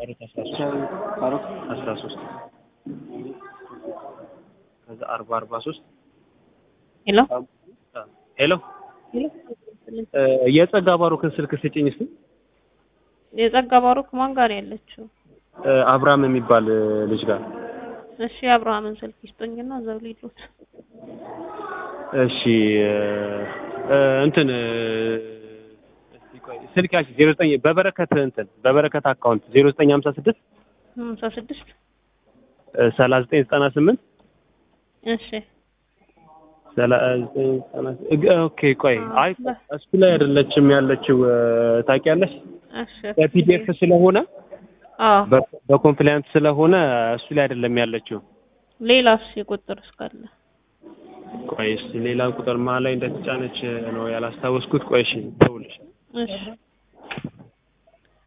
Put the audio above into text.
ሻሩት አስራ ሶስት ሻሩት አስራ ሶስት ከዛ አርባ አርባ ሶስት ሄሎ ሄሎ እ የጸጋ ባሮክን ስልክ ስጭኝ እስኪ የጸጋ ባሮክ ማን ጋር ያለችው? እ አብርሃም የሚባል እ ልጅ ጋር እሺ የአብርሃምን ስልክ ይስጡኝና እዛው ሊሉት እሺ እ እ እንትን እ እስኪ ቆይ ስልክ ያልሽ ዜሮ ዘጠኝ በበረከት እንትን በበረከት አካውንት ዜሮ ዘጠኝ ሀምሳ ስድስት ሀምሳ ስድስት ሰላሳ ዘጠኝ ዘጠና ስምንት እሺ ሰላሳ ዘጠኝ ዘጠና እ ኦኬ ቆይ አይ እሱ ላይ አይደለችም ያለችው እ ታውቂያለሽ እሺ በፒዲኤፍ ስለሆነ አዎ በ- በኮምፕላያንት ስለሆነ እሱ ላይ አይደለም ያለችው ሌላስ የቁጥር እስካለ ቆይ እስኪ ሌላ ቁጥር መሀል ላይ እንደተጫነች ነው ያላስታወስኩት ቆይ እሺ ደውልሽ እሺ